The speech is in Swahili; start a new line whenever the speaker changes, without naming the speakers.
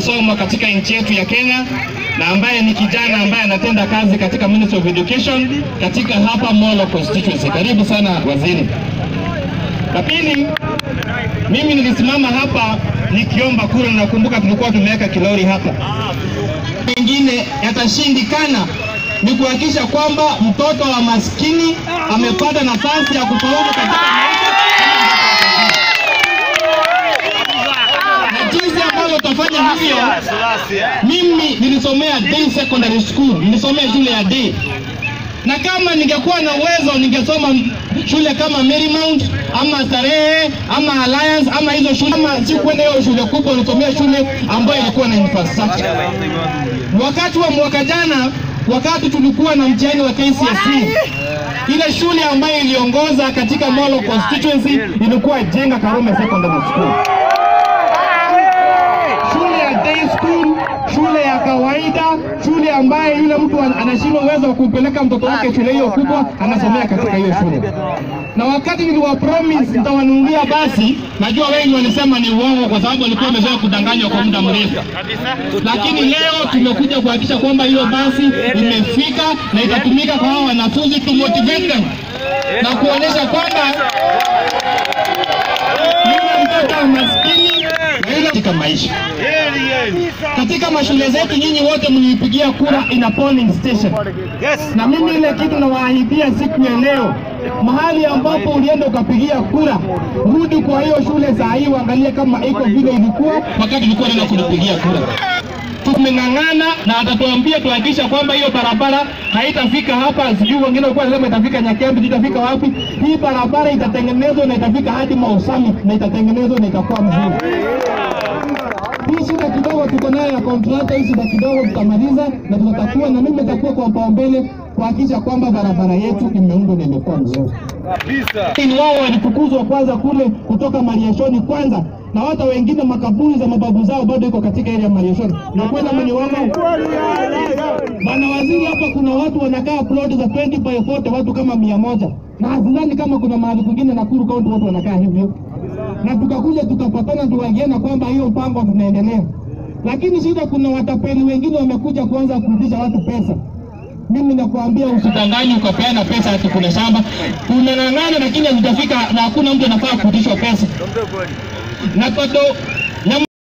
masomo katika nchi yetu ya Kenya na ambaye ni kijana ambaye anatenda kazi katika Ministry of Education katika hapa Molo constituency. Karibu sana waziri. La pili, mimi nilisimama hapa nikiomba kura, na nakumbuka tulikuwa tumeweka kilori hapa. Mengine yatashindikana ni kuhakikisha kwamba mtoto wa maskini amepata nafasi ya kufaulu katika maisha na jinsi ambavyo utafanya hivyo. Mimi nilisomea day secondary school, nilisomea shule ya day, na kama ningekuwa na uwezo ningesoma shule kama Marymount ama Starehe ama Alliance ama hizo shule, ama si kwenda hiyo shule kubwa, nilisomea shule ambayo ilikuwa na infrastructure. Wakati wa mwaka jana, wakati tulikuwa na mtihani wa KCSE, ile shule ambayo iliongoza katika Molo constituency ilikuwa Jenga Karume Secondary School shule ya day school, shule ya kawaida, shule ambaye yule mtu an- anashindwa uwezo wa kumpeleka mtoto wake shule hiyo kubwa, anasomea katika hiyo shule. Na wakati niliwa promise nitawanunulia basi, najua wengi walisema ni uongo, kwa sababu walikuwa wamezoea kudanganywa kwa muda mrefu, lakini leo tumekuja kuhakikisha kwamba hiyo basi imefika na itatumika kwa hao wanafunzi to motivate them na kuonyesha kwamba yule mtoto wa maskini na yule katika maisha. Katika mashule zetu nyinyi wote mlipigia kura in a polling station, na mimi ile kitu nawaahidia siku ya leo, mahali ambapo ulienda ukapigia kura, rudi kwa hiyo shule saa hii uangalie kama iko vile ilikuwa wakati ulikuwa unaenda kunipigia kura. Tumeng'ang'ana na atatuambia tuhakikisha kwamba hiyo barabara haitafika hapa, sijui wengine walikuwa wanasema itafika Nyakembe, itafika wapi. Hii barabara itatengenezwa na itafika hadi Mau Summit na itatengenezwa na itakuwa mzuri. Hii shida kidogo tuko nayo ya kontrata, hii shida kidogo tutamaliza na tutatakuwa, na mimi nitakuwa kwa kipaumbele kuhakikisha kwamba barabara yetu imeundwa na imekuwa mzuri. Ni wao walifukuzwa kwanza kule kutoka Mariashoni kwanza, na hata wengine makaburi za mababu zao bado iko katika ile ya Mariashoni. Na kweli ama ni uongo? Bwana waziri, hapa kuna watu wanakaa plot za 20 by 40 watu kama mia moja na sidhani kama kuna mahali kwingine Nakuru County watu wanakaa hivyo na tukakuja tukapatana tukaingiana kwamba hiyo mpango tunaendelea, lakini shida, kuna watapeli wengine wamekuja kuanza kurudisha watu pesa. Mimi nakuambia usidanganye ukapeana pesa ati kuna shamba unang'ang'ana, lakini hazitafika na hakuna mtu anafaa kurudishwa pesa. Na bado